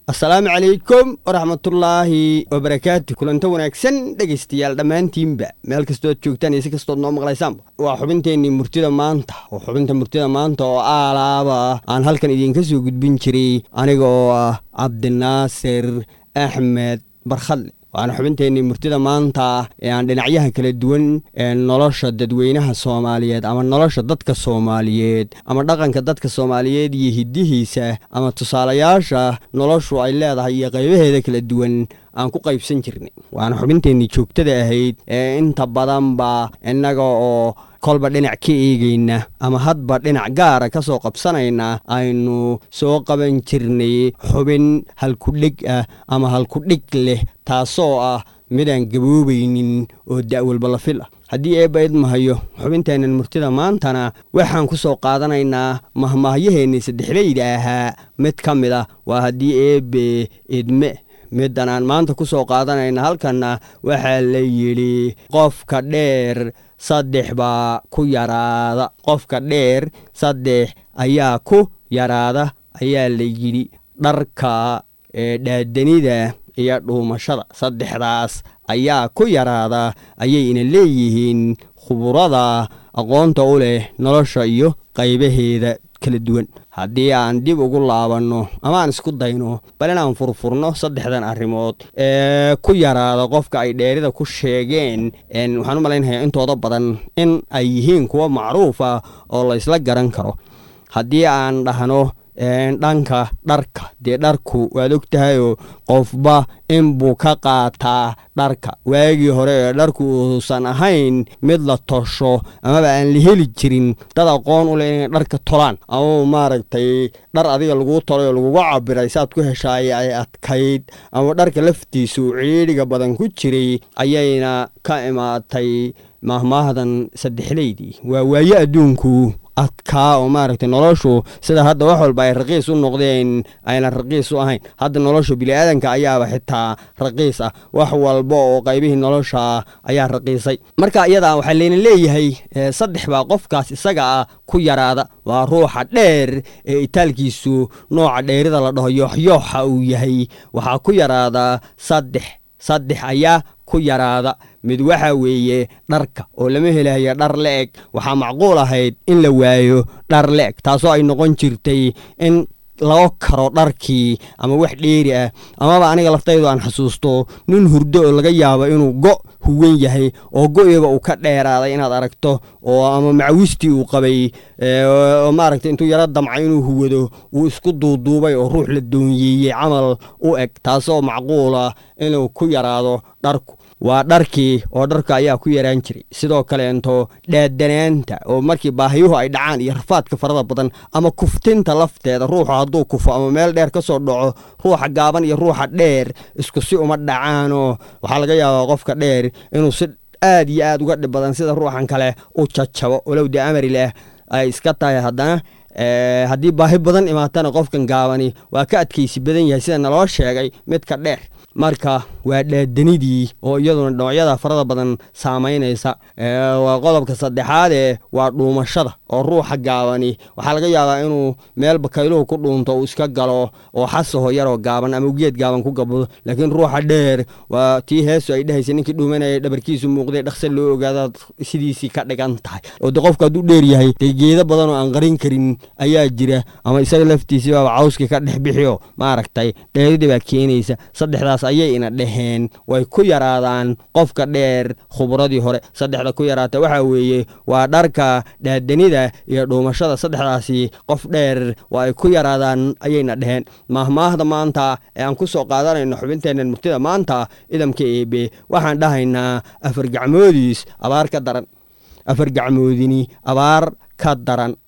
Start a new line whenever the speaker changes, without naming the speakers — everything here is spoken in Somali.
asalaamu calaykum waraxmatullaahi wabarakaatu kulanto wanaagsan dhegaystayaal dhammaantiinba meel kastood joogtaan iyo si kastood noo maqlaysaanba waa xubinteennii murtida maanta oo xubinta murtida maanta oo aalaaba aan halkan idiinka soo gudbin jiray aniga oo ah cabdinaasir axmed barkhadle waana xubinteennii murtida maanta ee aan dhinacyaha kala duwan ee nolosha dadweynaha soomaaliyeed ama nolosha dadka soomaaliyeed ama dhaqanka dadka soomaaliyeed iyo hiddihiisa ama tusaalayaasha noloshu ay leedahay iyo qaybaheeda kala duwan aan ku qaybsan jirnay waana xubinteennii joogtada ahayd ee inta badanba innaga oo kolba dhinac ka eegayna ama hadba dhinac gaara ka soo qabsanayna aynu soo qaban jirnay xubin halkudhig ah ama halkudhig leh taasoo ah midaan gaboobaynin oo da'walba la fil ah haddii eebba idmahayo xubinteennan murtida maantana waxaan ku soo qaadanaynaa mahmaahyaheenni saddexleyda ahaa mid ka mid ah waa haddii eebbe idme middan aan maanta ku soo qaadanayna halkanna waxaa la yidhi qofka dheer saddex baa ku yaraada qofka dheer saddex ayaa ku yaraada ayaa la yidhi dharka dhaadanida iyo dhuumashada saddexdaas ayaa ku yaraada ayayna leeyihiin khuburada aqoonta u leh nolosha iyo qaybaheeda kala duwan haddii aan dib ugu laabanno ama aan isku dayno bal inaan furfurno saddexdan arrimood ee ku yaraada qofka ay dheerida ku sheegeen waxaan u malaynayaa intooda badan in ay yihiin kuwo macruuf ah oo la ysla garan karo haddii aan dhahno dhanka dharka dee dharku waad og tahayoo qofba inbuu ka qaataa dharka waagii hore ee dharku uusan ahayn mid la tosho amaba aan la heli jirin dad aqoon u leh inay dharka tolaan ama maaragtay dhar adiga laguu tolay oo laguga cabiray saad ku heshaay ay adkayd ama dharka laftiisu ciidhiga badan ku jiray ayayna ka imaatay mahmaahdan saddexleydii waa waaye adduunku adkaa oo maaragtay noloshu sida hadda wax walba ay raqiis u noqdeen ayna raqiis u ahayn hadda nolosha biniaadanka ayaaba xitaa raqiis ah wax walba oo qaybihii nolosha ayaa raqiisay marka iyadaa waxaa layna leeyahay saddex baa qofkaas isaga ah ku yaraada waa ruuxa dheer ee itaalkiisu nooca dheerida la dhaho yooxyooxa uu yahay waxaa ku yaraada saddex saddex ayaa ku yaraada mid waxa weeye dharka oo lama helayo dhar la-eg waxaa macquul ahayd in la waayo dhar la-eg taasoo ay noqon jirtay in laga karo dharkii ama wax dheeri ah amaba aniga laftaydu aan xasuusto nin hurdo oo laga yaabo inuu go huwan yahay oo go-iga uu ka dheeraaday inaad aragto oo ama macawistii uu qabay oo maaragtay intuu yaro damcay inuu huwado uu isku duuduubay oo ruux la doonyeeyey camal u eg taasoo macquula inuu ku yaraado dharku waa dharkii oo dharka ayaa ku yaraan jiray sidoo kaleento dhaadanaanta oo markii baahiyuhu ay dhacaan iyo rafaadka farada badan ama kuftinta lafteeda ruuxu hadduu kufo ama meel dheer ka soo dhaco ruuxa gaaban iyo ruuxa dheer isku si uma dhacaanoo waxaa laga yaabaa qofka dheer inuu si aad iyo aad uga dhib badan sida ruuxan kale u jajabo walow dee amari leh ay iska tahay haddana haddii baahi badan imaatana qofkan gaabani waa ka adkaysi badan yahay sida naloo sheegay midka dheer marka waa dhaadanidii oo iyaduna noocyada farada badan saamaynaysa waa qodobka saddexaadee waa dhuumashada oo ruuxa gaabani waxaa laga yaabaa inuu meel bakayluhu ku dhuunto uu iska galo oo xasaho yaroo gaaban ama ugeed gaaban ku gabado laakiin ruuxa dheer waa tii heesu ay dhehaysa ninkii dhuumanaya dhabarkiisu muuqday dhaqse loo ogaadaad sidiisii ka dhigan tahay oo de qofka hadduu dheer yahay dee geedo badan oo aan qarin karin ayaa jira ama isaga laftiisii baaba cawskii ka dhex bixiyo maaragtay dheeridii baa keenaysa saddexdaas ayay ina dheheen way ku yaraadaan qofka dheer khubradii hore saddexda ku yaraata waxaa weeye waa dharka dhaadanida iyo dhuumashada saddexdaasi qof dheer waa ay ku yaraadaan ayayna dheheen maahmaahda maanta ee aan ku soo qaadanayno xubinteennan murtida maanta idamka eebe waxaan dhahaynaa afar gacmoodiis abaar ka daran afar gacmoodini abaar ka daran